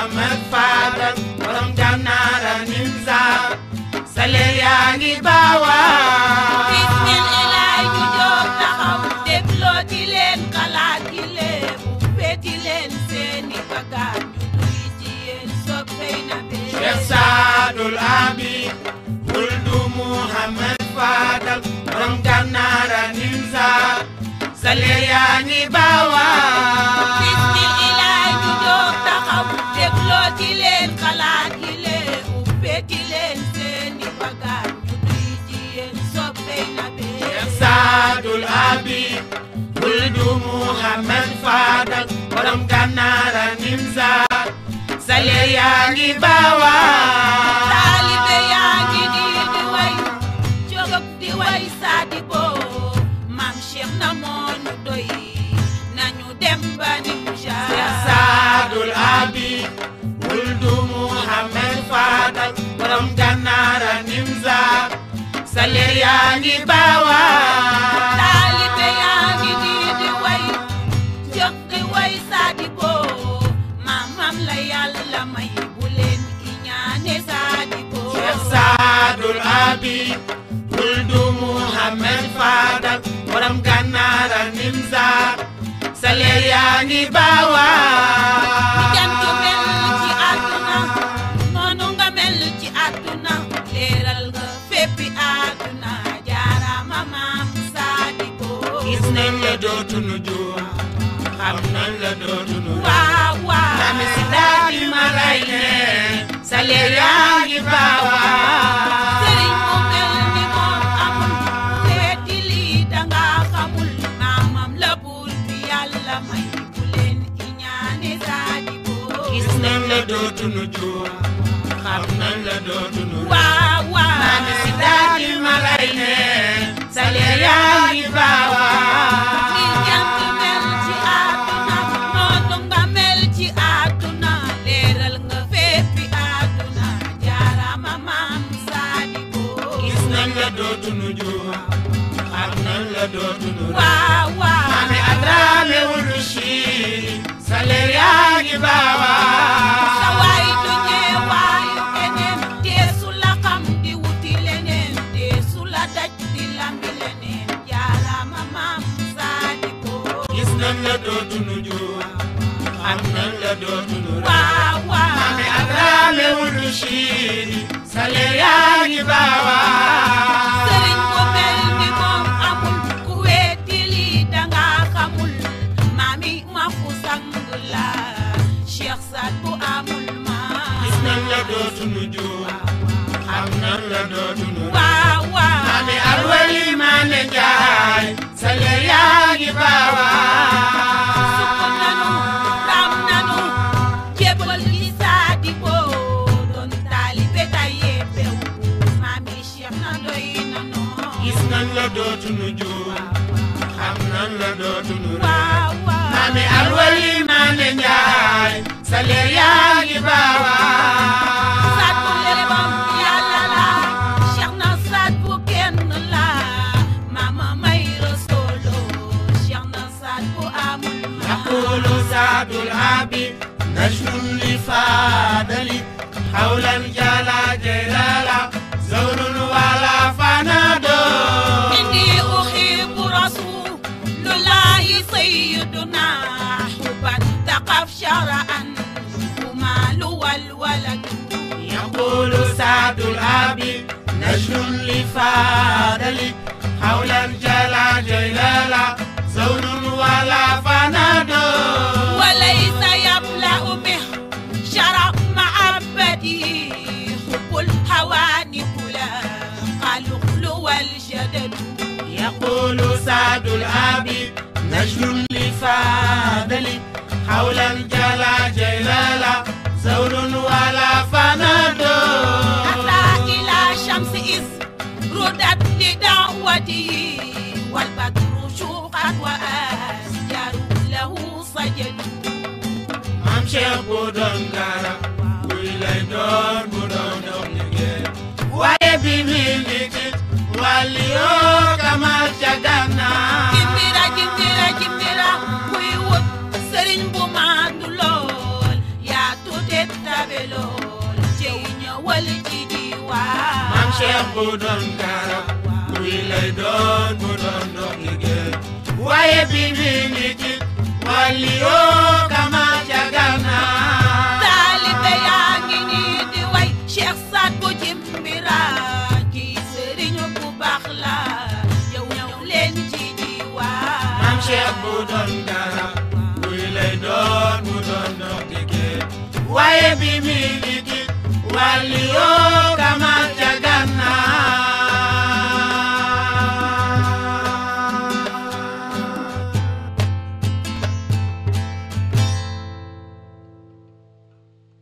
Muhammad Fadal borom gànnaara nimsaar sale yaa ngi baawaan bismillah ñu jóg taxaw dégloo di leen xalaat di leen bu feeti leen seeni bagaar ñu duy ci yéen soppey na bee Cheikh Saadul Abi wuldu Muhammad Fadal borom gànnaara nimsaar sale yaa ngi baawaan bismillah ñu jóg taxaw dégloo di leen xalaat di leen bu feeti leen seeni bagaar ñu duy ci yéen soppey na bee Cheikh Saadul Abi wuldu Muhammad Fadal borom gànnaara nimsaar sale yaa ngi baawaan taalibe yaa ngi nii di way jóg di way saadi boo maam Cheikh na moo ñu doy nañu dem ba ni mu Cheikh Saadul Abi wuldu Muhammad Fadal borom gànnaara nimsaar sale yaa ngi baawaan taalibe yaa ngi nii di way jóg di way saadi boo maamam la yàlla may bu leen iñaane saadi boo Cheikh Saadul Abi wuldu Muhammad Fadal borom gànnaara nimsaar sale yaa ngi baawaan jant mel ci àdduna noonu nga mel ci àdduna leeral nga féppi àdduna jaarama maam saadi boo gis nañ la dootunu juum xam nañ la dootunu waaw waaw Mami si daal di ma lay ne sale yaa ngi baawaan sëriñ mu mel ni moom amul seeti lii danga xamul maamam la buur bi yàlla may bu leen iñaane saadi boo gis nañ la dootunu juum xam nañ la dootunu waaw waaw Mami si daal di ma lay ne sale yaa ngi baawaan ni jant mel ci àdduna noonu nga mel ci àdduna leeral nga féppi àdduna jaarama maam saadi boo gis nañ la dootunu juum xam nañ la dootunu waaw waaw Mami Adrame wulu Chine sale yaa ngi baawaan sa waay du ñeewaayu keneen deesu la xam di wuti leneen deesu la daj di lambi leneen jaarama maam saadi boo gis nañ la dootunu juum xam nañ la dootunu waaw waaw Mami Adrame wulu Chine sale yaa ngi baawaan sëriñ bu mel ni moom amul ku weeti lii danga xamul maami ma fu sang la Cheikh Saad bu amul ma gis nañ la dootunu juum xam nañ la dootunu waaw waaw Mami Alwali Mane Njaay sale yaa ngi baawaan sukk nanu ram nanu jébbal li Saadi boo doon taalibe tayee bew maami Cheikh na doy nanu gis nañ la dootunu juum xam nañ la dootunu waaw waaw Mami Alwali Mane Njaay sale yaa ngi baawaan saat bu lebam yàlla la Cheikh na saat bu kenn la mama may rasolo Cheikh na saat bu amul ma يقول سعد العابد نجم لفادلي حولا جلا جلالا زور ولا فنادو إني أحب رسول الله سيدنا حبا تقف شرعا ومال والولد يقول سعد العابد نجم لفادلي حولا جلا جلالا زور ولا فنادو وليس يبلأ به شرع معبده حب الهوان كلا قالوا والجدل يقول سعد العابد نجم لفادلي حولا جلا جلالا زور ولا فنادو أتى إلى شمس إذ ردت لدعوته والبدر شوقت وأشجار له سجدوا maam Cheikh bu doon dara kuy lay doon bu doon dox liggéey waaye bi mi ngi tit wàlli yoo kamal ca gànnaar jimbira jimbira jimbira kuy wut sëriñ bu maandu lool yaa tuuteet Cheikh bu doon garab kuy lay doon bu doon dox liggéey waaye bi mi ngi ci wàlli yoo kama ca gannaaw taalibe yaa ngi nii di way Cheikh Saad bu jimbira kii sëriñu bu baax la yow ñëw leen ci diwaan maam Cheikh bu doon garab kuy lay doon bu doon dox liggéey waaye bi mi ngi ci wàlli yoo